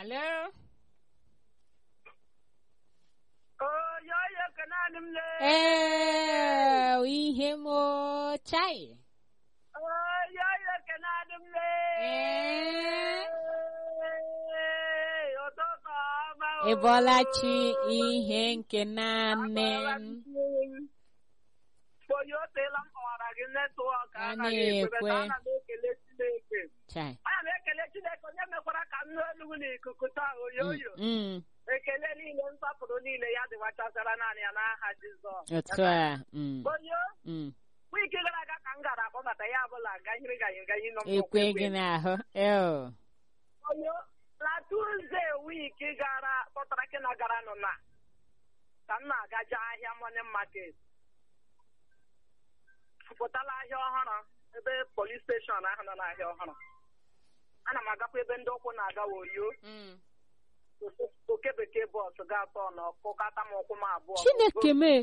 Alo? oyoyo ka naanị m lee Ee, ihe m o, chai. oyoyo ka naanị m lee Ee. ụtụtụ ọma o. Ị bọọla chi ihe nke naanị m. onye o teela m kpọwara gị netwọk A anaghị ekwe na-ekwe. ana m ekele Chineke Chai. ana m ekele Chineke onye mekwara ka m nụ elu n'ikuku taa oyoyo Mm, ekele niile nsọpụrụ niile ya dịwachasara naanị ya n'aha Jizọs otu a. Mm, onye mm. wiki gara aga ka m gara akpọbata ya bụla ganyere ganyere ganyere nọ m Ekwe n'okwu gị ekwe. n'ahụ. Eo. onye na tuze wiki gara kpọtara gị na gara nọ na ka m na-agaje ahịa morning market pụtala ahịa ọhụrụ ebe polis steshọn ahụ nọ n'ahịa ọhụrụ ana m agakwa ebe ndị ụkwụ na-aga woyo Mm. oke bekee bọs ga-atọ n'ọkụkata m ụkwụ m abụọ Chineke mee.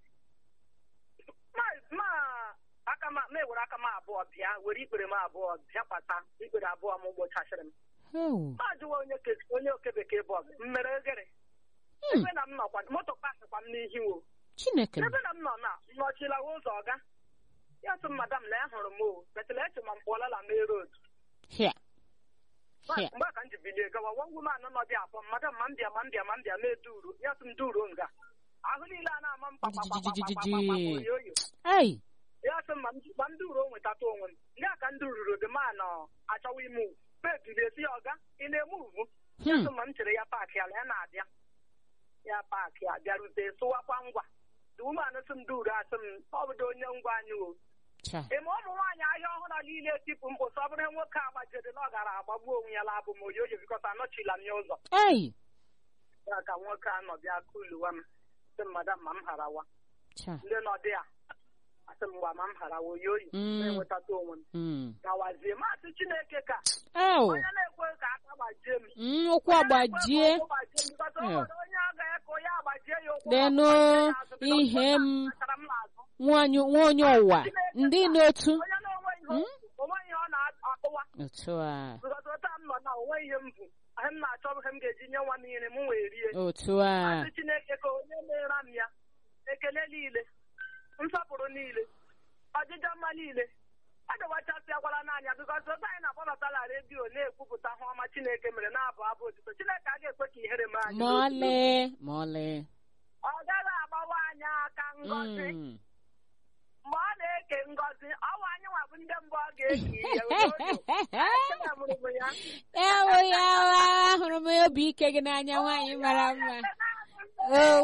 ma ma aka m ma ewere aka m abụọ bịa were ikpere m abụọ bịa kpata ikpere abụọ m gbochasịrị m Oh. ma jụwa onye ke- onye oke bekee bọs m mere ogere Hmm. ebe na m nọkwa moto pasịkwa m n'ihi wo Chineke. ebe na m nọ na nnọchilawa ụzọ ọga ya sị m madam lee hụrụ m o betụla eche ma m pụọla na main road Hia. Ma- Hia. mgbe a ka m ji bilie gawa nwa ngwu m anọ nọ dị abụọ madam ma m bịa ma m bịa ma m bịa ma eduru ya sị m duro nga ahụ niile a na-ama m kpakpakpakpakpakpakpakpa oyoyo Ai. ya sị m ma m ma m duro nwetata onwe m ndị a ka m dururu dị ma nọ achọwa ime ugwu mebilie si ya ọga ị na-eme ugwu ya Hmm. sị ma m chere ya paakị ala ya na-abịa ya paakị a bịarute sụwakwa ngwa dị umeanụ sị m duru asị m ọ bụdo onye ngwa anyị o Chai. ị ma ụmụ nwaanyị ahịa ọhụrụ niile tipụ mkpụ sọ bụrụ nwoke agbajiri na ọ gara agbagbu onwe ya labụ m oyoyo bikọta anọchila m ya ụzọ Ai. ya ka nwoke anọ bịa kuluwa m sị m madam ma m harawa Chai. ndị nọ dị a asị m gwa ma m harawa oyoyo Mm. na-enwetata onwe m Mm. gawazie masị chineke ka Ew. onye na-ekwe ka aka gbajie m Mm, ụkwụ agbajie. Onye na-ekwe ka ụkwụ gbajie m, because o Yeah. nwere onye a ga-eke onye agbajie ya ụkwụ Denu ma ọ gbajie ya azụ, because ihe onye m a kpachara m n'azụ. nwanyị nwa onye ụwa ndị n'otu onye na-enwe ihe onwe ihe ọ na-akụwa otu a because otu a m nọ na onwe ihe m bụ ihe m na-achọ ihe m ga-eji nye nwa niile m wee rie otu a Masị Chineke ka onye meere m ya ekele niile nsọpụrụ niile ọjịja mma niile adịwachasịakwala n'anya bikọs otu anyị na-akpọbatala redio na-ekwupụta ihe ọma Chineke mere na-abụ abụ otito Chineke a ga-ekwe ka ihere mee anyị ma n'otu ọlị ma ọlị ọ gaghị agbawa anyị aka ngọzi Mm. mgbe ọ na-eke ngọzi ọwa anyị nwa bụ ndị mbụ ọ ga-eke ihe oyoyo Ekele mụrụ m ya ewo ya wa hụrụ m obi ike gị n'anya nwaanyị mara mma o